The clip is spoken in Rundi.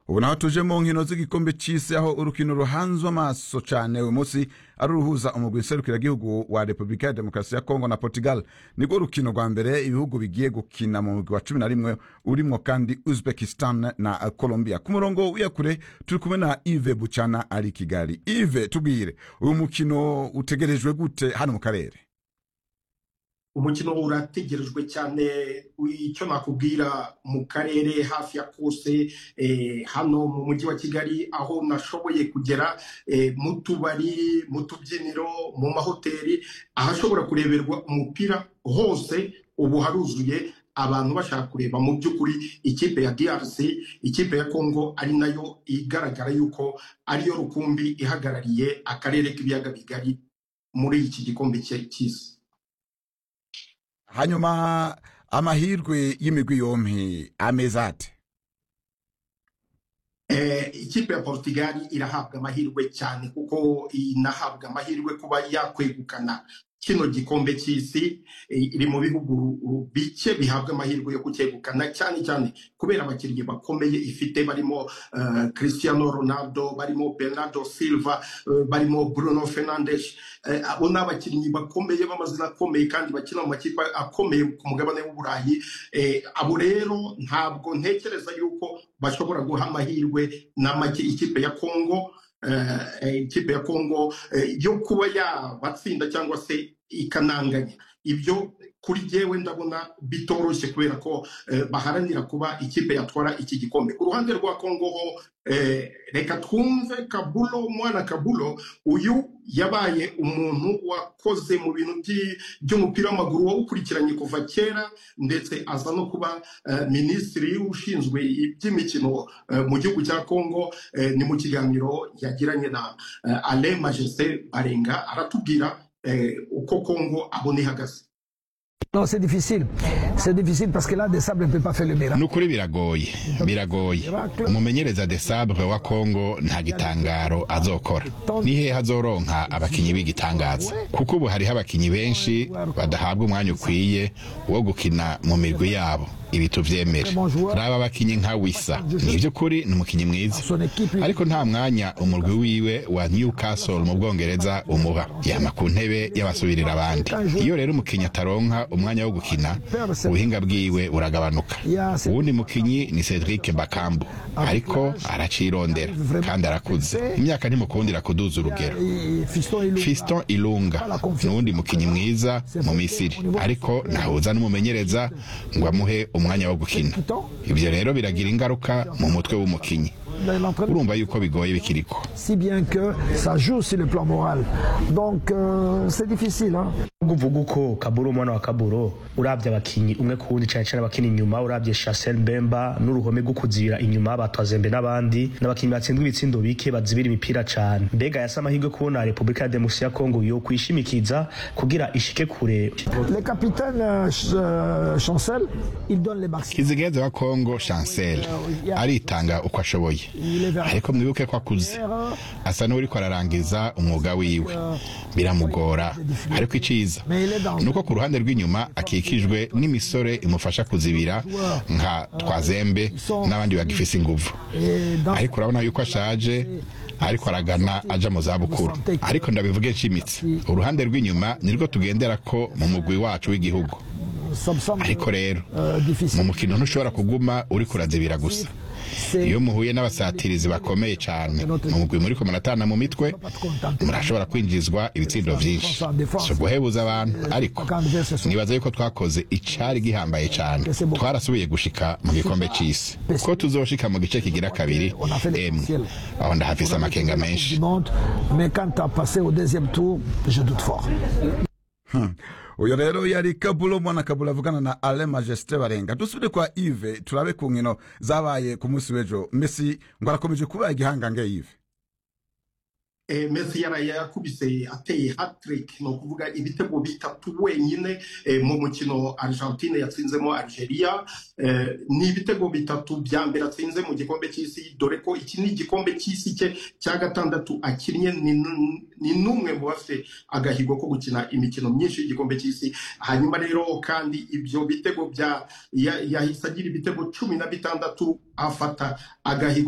ubu naho tuje mu nkino z'igikombe c'isi aho urukino ruhanzwe amaso cane uyu munsi ari uruhuza umugwi nserukiragihugu wa repubulika ya demokarasi ya kongo na portugal nirwo rukino rwa mbere ibihugu bigiye gukina mu mugwi wa cumi na rimwe urimwo kandi uzbekistan na colombia ku murongo wiyakure turi kumwe na ive bucana ari i kigali ive tubwire uyu mukino utegerejwe gute hano mu karere umukino urategerejwe cyane icyo nakubwira mu karere hafi ya kose hano mu mujyi wa kigali aho nashoboye kugera mu tubari mu tubyiniro mu mahoteli ahashobora kureberwa umupira hose ubu haruzuye abantu bashaka kureba mu by'ukuri ikipe ya DRC ikipe ya Congo ari nayo igaragara yuko ariyo rukumbi ihagarariye akarere k'ibiyaga bigari muri iki gikombe cy'isi hanyuma amahirwe y'imigwi yompi ameze ate ikipe ya portugal irahabwa amahirwe cyane kuko inahabwa amahirwe kuba yakwegukana kino gikombe cy'isi iri mu bihugu bike bihabwa amahirwe yo kucyegukana cyane cyane kubera abakinnyi bakomeye ifite barimo cristiano ronaldo barimo bernardo silva barimo bruno fernandes abo ni abakinnyi bakomeye b'amazina akomeye kandi bakina mu makipe akomeye ku mugabane w'uburayi abo rero ntabwo ntekereza yuko bashobora guha amahirwe ikipe ya kongo ikipe ya kongo yo kuba yabatsinda cyangwa se ikananganya ibyo kuri jyewe ndabona bitoroshye kubera ko baharanira kuba ikipe yatwara iki gikombe ku ruhande rwa kongo ho reka twumve kabulo mwana kabulo uyu yabaye umuntu wakoze mu bintu by'umupira w'amaguru wawukurikiranye kuva kera ndetse aza no kuba minisitiri ushinzwe iby'imikino mu gihugu cya kongo ni mu kiganiro yagiranye na ale majeste barenga aratubwira uko kongo abona ihagaze Non, c'est difficile. C'est difficile parce que là, De Sabre ne peut pas faire le miracle. nukuri biragoye biragoye umumenyereza de sabre wa kongo nta gitangaro azokora nihe azoronka abakinyi b'igitangaza kuko ubu hariho abakinyi benshi badahabwa umwanya ukwiye wo gukina mu mirwi yabo ibi tuvyemere raba abakinyi nka wisa ni ivy'ukuri ni umukinyi mwiza ariko nta mwanya umurwi wiwe wa newcastle mu bwongereza umuha yama ku ntebe y'abasubirira abandi iyo rero umukinyi ataronka umwanya wo gukina ubuhinga bwiwe buragabanuka uwundi mukinyi ni cedric bakambu ariko aracirondera kandi arakuze imyaka ntimukundira kuduza urugero fiston ilunga ni uwundi mukinyi mwiza mu misiri ariko ntahuza n'umumenyereza ngo amuhe umwanya wo gukina ibyo rero biragira ingaruka mu mutwe w'umukinyi urumva yuko bigoye bikiriko Si bien que ça joue sur le plan moral. Donc, euh, c'est difficile. Hein? uvuga uko kaburo umwana wa kaburo urabye abakinyi umwe ku wundi cyane cyane abakina inyuma urabye Chancel Mbemba n'uruhome rwo kuzibira inyuma batwazembe n'abandi n'abakinyi batsindwa ibitsindo bike bazibira imipira cyane mbega yasa amahirwe kubona Repubulika ya Demokarasi ya Kongo yo kwishimikiza kugira ishike kure Le capitaine euh, Ch- euh, Chancel, il donne les maximums. kizigeze wa kongo chancel aritanga uko ashoboye ariko mwibuke ko akuze asa n'uriko ararangiza umwuga wiwe biramugora ariko iciza nuko ku ruhande rw'inyuma akikijwe n'imisore imufasha kuzibira nka twazembe n'abandi bagifise inguvu Et dans ariko urabona yuko ashaje ariko aragana aja mu zabukuru ariko ndabivuge nshimitse uruhande rw'inyuma nirwo tugendera ko mu mugwi wacu w'igihugu ça me semble ariko rero euh, mu difficile. mukino ntushobora kuguma uri kurazibira gusa iyo muhuye n'abasatirizi bakomeye cyane mu mugwi muri muratana mu mitwe murashobora kwinjizwa ibitsindo byinshi si uguhebuza abantu ariko nibaza yuko twakoze icari gihambaye cyane twarasubiye gushika mu gikombe c'isi ko tuzoshika mu gice kigira kabiri On a fait emwe l'essentiel. aho ndahafise amakenga menshi Du monde, mais quand tu as passé au deuxième tour, je doute fort. uyu rero yari kabulo mwana kabulo avugana na ale majesite barenga dusubire kwa ive turabe ku nkino zabaye ku munsi w'ejo messi ngo arakomeje kuba igihangange ive eh, Messi yaraye yakubise ateye hat-trick ni ukuvuga ibitego bitatu wenyine eh, mu mukino Argentine yatsinzemo Algeria eh, ni ibitego bitatu bya mbere atsinze mu gikombe cy'isi dore ko iki ni igikombe cy'isi cye cya gatandatu akinnye ni n- ni n'umwe mu bafite agahigo ko gukina imikino myinshi y'igikombe cy'isi hanyuma rero kandi ibyo bitego bya ya- yahise agira ibitego cumi na bitandatu afata agahigo